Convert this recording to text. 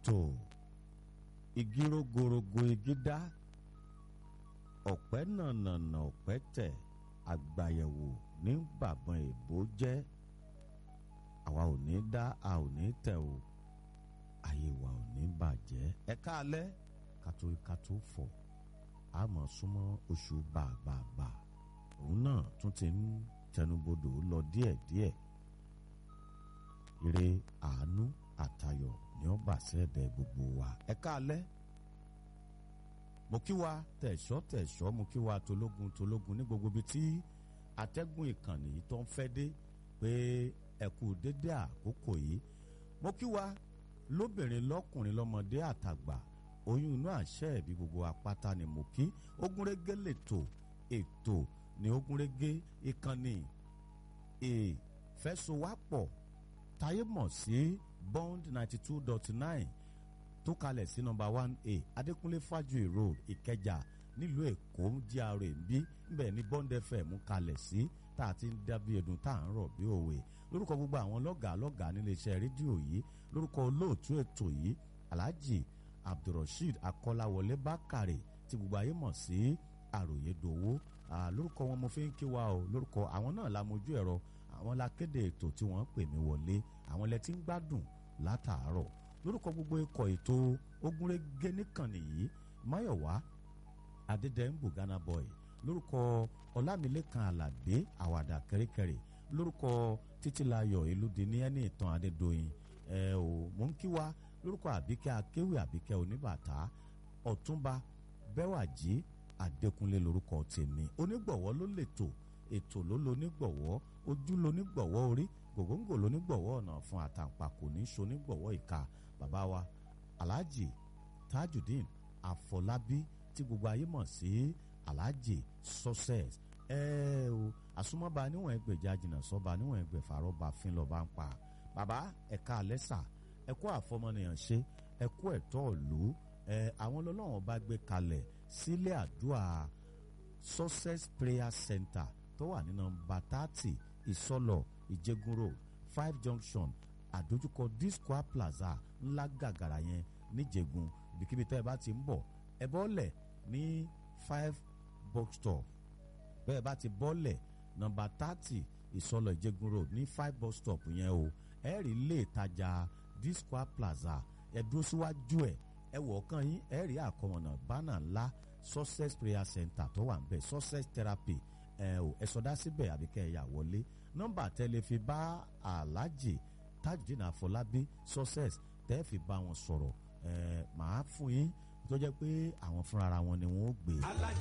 ètò igi rogorogo igi dá ọ̀pẹ́ nànànà ọ̀pẹ́ tẹ̀ àgbàyẹ̀wò ní bàbọn èbó jẹ́ àwa ò ní dá a ò ní tẹ̀ o ayé wa ò ní bàjẹ́ ẹ káalẹ́ kátó kátó fọ̀ a mọ̀ súnmọ́ oṣù bàbàbà òun náà tún ti ń tẹnubodò lọ díẹ̀díẹ̀ ire àánú àtayọ̀ ni ó bà sẹ́ẹ̀dẹ̀ gbogbo wa ẹ káalẹ́ mo kí wa tẹ̀sọ́ tẹ̀sọ́ mo kí wa tológun tológun ní gbogbo ibi tí atẹ́gùn ìkànnì yìí tó ń fẹ́ dé pé ẹ kú dédé àkókò yìí mo kí wa lóbìnrin lọ́kùnrin lọ́mọdé àtàgbà oyún inú àṣẹ ẹ̀bí gbogbo apáta ni mo kí ogúnrégé lètò ètò ní ogúnrégé ìkànnì ìfẹsowápọ̀ táyé mọ̀ sí bond ninety two dot nine tó kalẹ̀ sí nọ́mbà one a adékúnlé fájuyì road ìkẹjà nílùú èkó GRA ń bí ńbẹ̀ ní bond fm kalẹ̀ sí tá a ti ń dábí ẹdun tá à ń rọ̀ bí òwe lórúkọ gbogbo àwọn lọ́gàá lọ́gàá níléeṣẹ́ rédíò yìí lórúkọ olóòtú ètò yìí alhaji abdulrasheed akọ́láwọlé bákàrè tí gbogbo ayé mọ̀ sí àròyé dòwó lórúkọ wọn mo fi ń kí wa o lórúkọ àwọn náà la mojú ẹ̀rọ àwọn la kéde ètò tí wọ́n pè mí wọlé àwọn lẹ ti ń gbádùn látàárọ̀ lórúkọ gbogbo ikọ̀ ètò ogúnrégé nìkànnì yìí máyọ̀wá adédèmbù ghana boy lórúkọ ọlámilékan àlàdé àwàdà kẹrẹkẹrẹ lórúkọ títílayọ̀ elúdi ní ẹni ìtàn adédọyìn ẹ ò mò ń kí wa lórúkọ àbíkẹ́ akéwì àbíkẹ́ oníbàtà ọ̀túnba bẹ́wàjì adékúnlé lórúkọ tèmi onígbọ̀wọ́ ló lètò ètò ló lo onígbọ̀wọ́ ojú lo onígbọ̀wọ́ orí gògóńgò ló onígbọ̀wọ́ ọ̀nà fún àtàǹpàkò ní so onígbọ̀wọ́ ìka bàbá wa alhaji tajudeen afọlábí tí gbogbo ayé mọ̀ sí alhaji success ẹ o àsomọ́ba níwọ̀n ẹgbẹ̀já jìnnà sọ́ba níwọ̀n ẹgbẹ̀fà rọ́ba fín lọ́ba ń pa bàbá ẹ̀ka alẹ́sà ẹ̀kú àfọmọnìyàn ṣe ẹ̀kú ẹ̀tọ́ ìlú ẹ̀ àwọn ọlọ́wọ́n bá gbé kalẹ̀ sílé àdúrà success prayer center tó wà ní nọ́mbà thirty ìsọlọ ìjẹgun road five junction àdójúkọ discoa plaza ńlá gàgàrà yẹn níjẹgun ibikíbi tẹ́ ẹ bá ti ń bọ̀ ẹ bọ́lẹ̀ ní five box stop bẹ́ẹ̀ bá ti bọ́lẹ̀ nọ́mbà thirty ìsọlọ ìjẹgun road ní five bus stop yẹn o ẹ rí ilé ìtajà discoa plaza ẹ dúró síwájú ẹ ẹ wọ̀ ọ̀kan yín ẹ rí àkọmọ̀nà bánà ńlá success prayer center tó wà ń bẹ̀ success therapy ẹ ò ẹ sọdá síbẹ̀ àbí kẹ́ ẹ yà wọlé nọ́mbà tẹ́lẹ̀ fi bá aláàjì tajudeen àfọlábí success tẹ́ fi bá wọn sọ̀rọ̀ ẹ màá fún yín tó jẹ́ pé àwọn fúnra wọn ni wọ́n ó gbé.